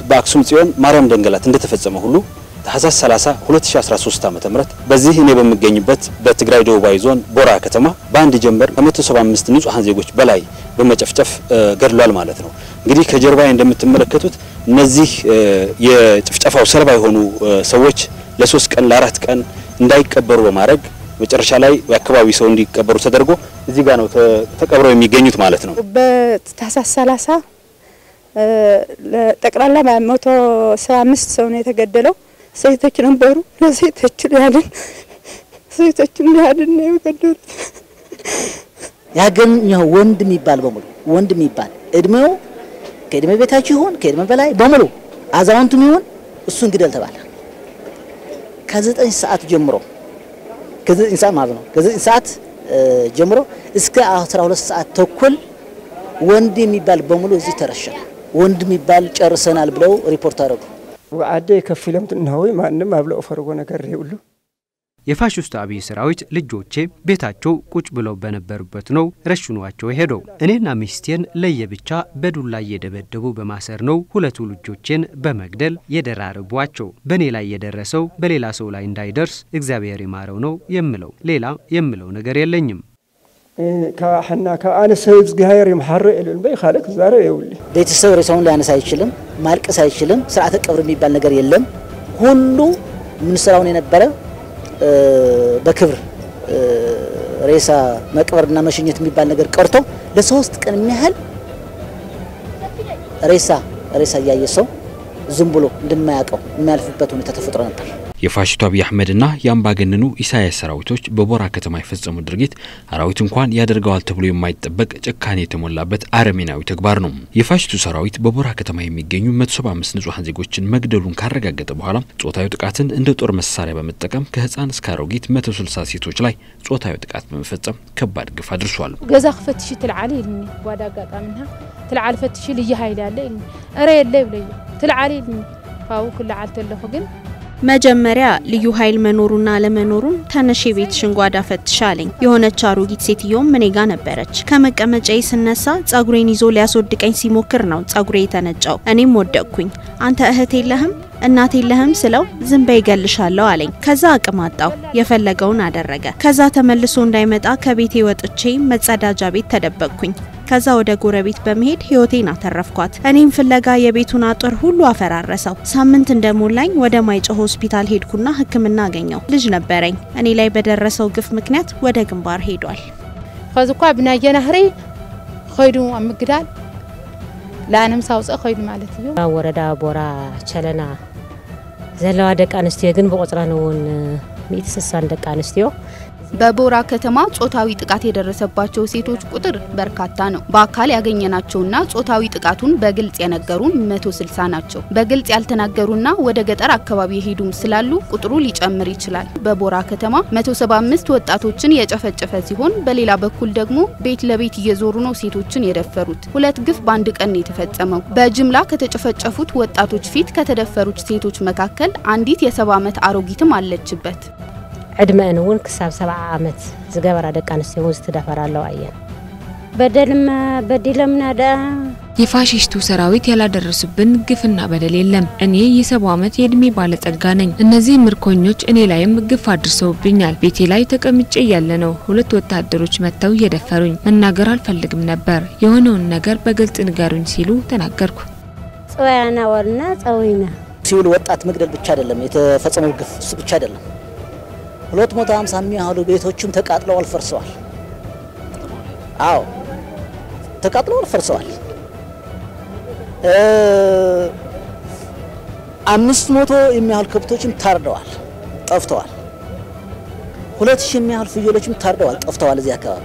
በአክሱም ጽዮን ማርያም ደንገላት እንደተፈጸመ ሁሉ ታህሳስ 30 2013 ዓ.ም በዚህ እኔ በሚገኝበት በትግራይ ደቡባዊ ዞን ቦራ ከተማ በአንድ ጀንበር ከ175 ንጹሃን ዜጎች በላይ በመጨፍጨፍ ገድሏል ማለት ነው። እንግዲህ ከጀርባ እንደምትመለከቱት እነዚህ የጭፍጨፋው ሰለባ የሆኑ ሰዎች ለሶስት ቀን ለአራት ቀን እንዳይቀበሩ በማድረግ መጨረሻ ላይ የአካባቢ ሰው እንዲቀበሩ ተደርጎ እዚህ ጋር ነው ተቀብረው የሚገኙት ማለት ነው። በታህሳስ 30 ጠቅላላ መቶ ሰባ አምስት ሰው ነው የተገደለው። ሴቶች ነበሩ። ለሴቶች ያድን ሴቶች ያድን ነው የገደሉት። ያገኘው ወንድ የሚባል በሙሉ ወንድ የሚባል እድሜው ከእድሜ ቤታችሁ ይሁን ከእድሜ በላይ በሙሉ አዛውንቱም ይሁን እሱን ግደል ተባለ። ከዘጠኝ ሰዓት ጀምሮ ከዘጠኝ ሰዓት ማለት ነው ከዘጠኝ ሰዓት ጀምሮ እስከ 12 ሰዓት ተኩል ወንድ የሚባል በሙሉ እዚህ ተረሸነ። ወንድ የሚባል ጨርሰናል ብለው ሪፖርት አደረጉ። ወአደ ከፊለም ትናሆይ ማንም አብለው ፈርጎ ነገር ይውሉ የፋሽስቱ አብይ ሰራዊት ልጆቼ ቤታቸው ቁጭ ብለው በነበሩበት ነው ረሽኗቸው ሄደው። እኔና ሚስቴን ለየብቻ በዱላ እየደበደቡ በማሰር ነው ሁለቱ ልጆቼን በመግደል የደራረቧቸው። በእኔ ላይ የደረሰው በሌላ ሰው ላይ እንዳይደርስ እግዚአብሔር ይማረው ነው የምለው። ሌላ የምለው ነገር የለኝም። ሓና ካብ ኣነ ሰብ እግዚኣብሔር ይመሓሮ የለን በይ ካልእ ክዛረብ የብሉ ቤተሰብ ሬሳውን ሊያነሳ አይችልም፣ ማልቀስ አይችልም። ስርዓተ ቀብር የሚባል ነገር የለም። ሁሉ ምንስራውን የነበረ በክብር ሬሳ መቅበርና መሸኘት የሚባል ነገር ቀርቶ ለሶስት ቀን የሚያህል ሬሳ ሬሳ እያየ ሰው ዝም ብሎ እንደማያውቀው የሚያልፍበት ሁኔታ ተፈጥሮ ነበር። የፋሽስቱ አብይ አህመድና የአምባገነኑ ኢሳያስ ሰራዊቶች በቦራ ከተማ የፈጸሙት ድርጊት አራዊት እንኳን ያደርገዋል ተብሎ የማይጠበቅ ጭካኔ የተሞላበት አረሜናዊ ተግባር ነው። የፋሽስቱ ሰራዊት በቦራ ከተማ የሚገኙ 175 ንጹሐን ዜጎችን መግደሉን ካረጋገጠ በኋላ ጾታዊ ጥቃትን እንደ ጦር መሳሪያ በመጠቀም ከህፃን እስከ አሮጊት 160 ሴቶች ላይ ጾታዊ ጥቃት በመፈጸም ከባድ ግፍ አድርሷል። ገዛ ክፈትሽ ትልዓለ ኢልኒ ጓዳ አጋጣሚና ትልዓለ ፈትሽ ልዩ ኃይል ያለ ኢልኒ እረ የለ ይብለዩ ትልዓለ ኢልኒ ካብኡ ክልዓል ተለኹ ግን መጀመሪያ ልዩ ኃይል መኖሩና አለመኖሩን ተነሽ የቤትሽን ጓዳ ፈትሽ አለኝ። የሆነች አሮጊት ሴትዮም እኔ ጋ ነበረች። ከመቀመጫዬ ስነሳ ጸጉሬን ይዞ ሊያስወድቀኝ ሲሞክር ነው ጸጉሬ የተነጫው። እኔም ወደቅኩኝ። አንተ እህት የለህም እናት የለህም ስለው ዝም በይ እገልሻለሁ አለኝ። ከዛ አቅም አጣው። የፈለገውን አደረገ። ከዛ ተመልሶ እንዳይመጣ ከቤቴ ወጥቼ መጸዳጃ ቤት ተደበቅኩኝ። ከዛ ወደ ጎረቤት በመሄድ ህይወቴን አተረፍኳት። እኔም ፍለጋ የቤቱን አጥር ሁሉ አፈራረሰው። ሳምንት እንደሞላኝ ወደ ማይጨው ሆስፒታል ሄድኩና ሕክምና አገኘው። ልጅ ነበረኝ። እኔ ላይ በደረሰው ግፍ ምክንያት ወደ ግንባር ሄዷል። ከዚ እኳ ብናየና ህሪ ኸይዱ ኣብ ምግዳል ለኣነምሳ ውፅእ ኸይዱ ማለት እዩ ኣብ ወረዳ ቦራ ቸለና ዘለዋ ደቂ ኣንስትዮ ግን ብቁፅረን እውን 160 ደቂ ኣንስትዮ በቦራ ከተማ ጾታዊ ጥቃት የደረሰባቸው ሴቶች ቁጥር በርካታ ነው። በአካል ያገኘናቸውና ጾታዊ ጥቃቱን በግልጽ የነገሩን 160 ናቸው። በግልጽ ያልተናገሩና ወደ ገጠር አካባቢ የሄዱም ስላሉ ቁጥሩ ሊጨምር ይችላል። በቦራ ከተማ 175 ወጣቶችን የጨፈጨፈ ሲሆን በሌላ በኩል ደግሞ ቤት ለቤት እየዞሩ ነው ሴቶችን የደፈሩት። ሁለት ግፍ በአንድ ቀን ነው የተፈጸመው። በጅምላ ከተጨፈጨፉት ወጣቶች ፊት ከተደፈሩት ሴቶች መካከል አንዲት የሰባ ዓመት አሮጊትም አለችበት። ዕድመአን እውን ክሳብ ሰብዓ ዓመት ዝገበራ ደቂ ኣንስትዮ እውን ዝተደፈራ ኣለዋ እየን በደልማ በዲለምና ዳ የፋሽስቱ ሰራዊት ያላደረሱብን ግፍና በደል የለም። እኔ የሰባ ዓመት የእድሜ ባለጸጋ ነኝ። እነዚህ ምርኮኞች እኔ ላይም ግፍ አድርሰውብኛል። ቤቴ ላይ ተቀምጬ እያለ ነው ሁለት ወታደሮች መጥተው እየደፈሩኝ። መናገር አልፈልግም ነበር። የሆነውን ነገር በግልጽ ንገሩኝ ሲሉ ተናገርኩ። ጽወያና ወልና ጸዊና ሲቪል ወጣት መግደል ብቻ አይደለም የተፈጸመው ግፍ እሱ ብቻ አይደለም። 250 የሚያህሉ ቤቶችም ተቃጥለዋል፣ ፈርሰዋል። አዎ ተቃጥለዋል፣ ፈርሰዋል። አምስት መቶ የሚያህሉ ከብቶችም ታርደዋል፣ ጠፍተዋል። ሁለት ሺህ የሚያህሉ ፍየሎችም ታርደዋል፣ ጠፍተዋል። እዚህ አካባቢ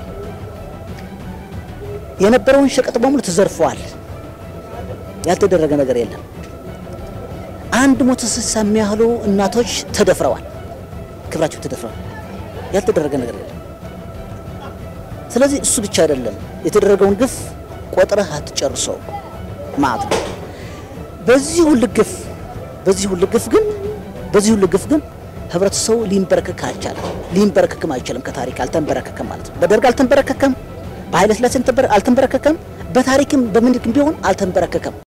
የነበረውን ሸቀጥ በሙሉ ተዘርፈዋል። ያልተደረገ ነገር የለም። አንድ መቶ ስልሳ የሚያህሉ እናቶች ተደፍረዋል፣ ክብራቸው ተደፍረዋል። ያልተደረገ ነገር የለም። ስለዚህ እሱ ብቻ አይደለም የተደረገውን ግፍ ቆጥረህ አትጨርሰው ማለት ነው። በዚህ ሁሉ ግፍ በዚህ ሁሉ ግፍ ግን በዚህ ሁሉ ግፍ ግን ህብረተሰቡ ሊንበረከክ አልቻለም። ሊንበረከክም አይችልም። ከታሪክ አልተንበረከከም ማለት ነው። በደርግ አልተንበረከከም፣ በኃይለ ሥላሴ አልተንበረከከም፣ በታሪክም በምንድም ቢሆን አልተንበረከከም።